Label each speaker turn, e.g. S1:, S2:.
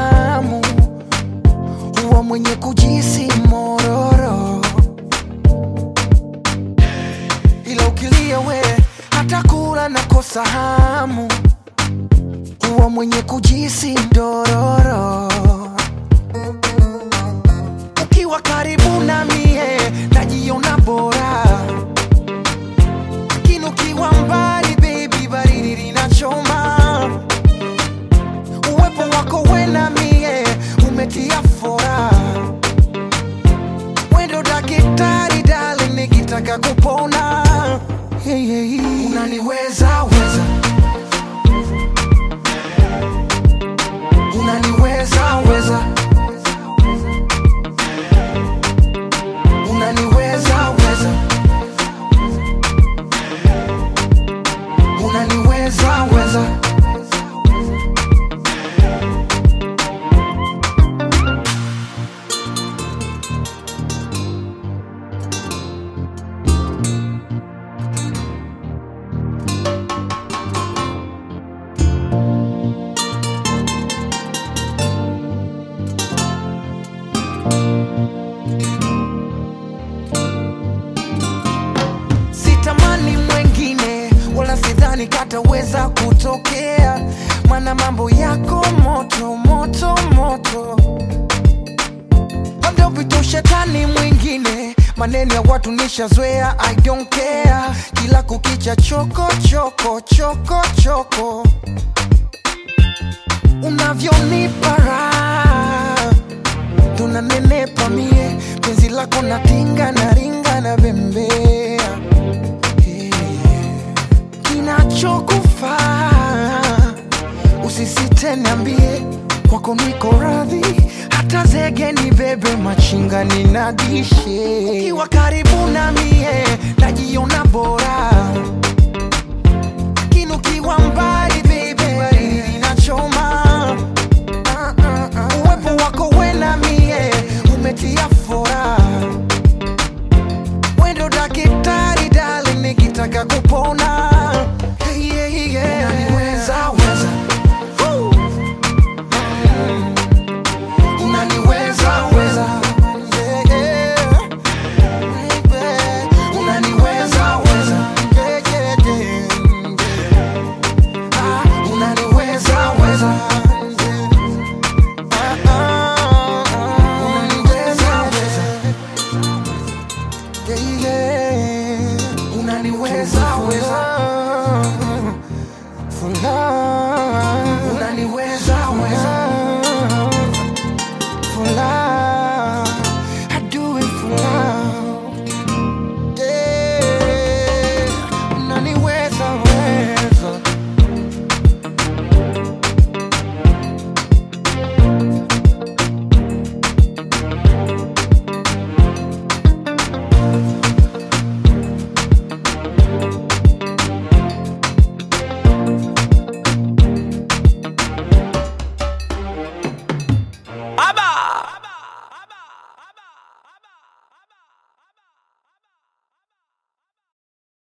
S1: hamu, huwa mwenye kujisi mororo, ila ukilia we hata kula nakosa hamu, huwa mwenye kujisi ndororo. Ukiwa karibu na mie najiona bora, lakini ukiwa mbali baby, baridi linachoma. Uwepo wako we na mie umetia fora, wendo daktari darling, nikitaka kupona hey, hey, hey. Unaniweza weza, unaniweza weza, unaniweza weza, unaniweza weza. sitamani mwengine wala sidhani kataweza kutokea mana mambo yako moto moto moto labda upite ushetani mwingine maneno ya watu nishazoea i don't care kila kukicha choko choko choko choko unavyonipa raha tunanenepa mie penzi lako natinga na ringa na bembea Hey. kinachokufaa usisite niambie kwako niko radhi hata zege ni bebe machinga ninadishe ukiwa karibu na mie najiona bora lakini ukiwa mbali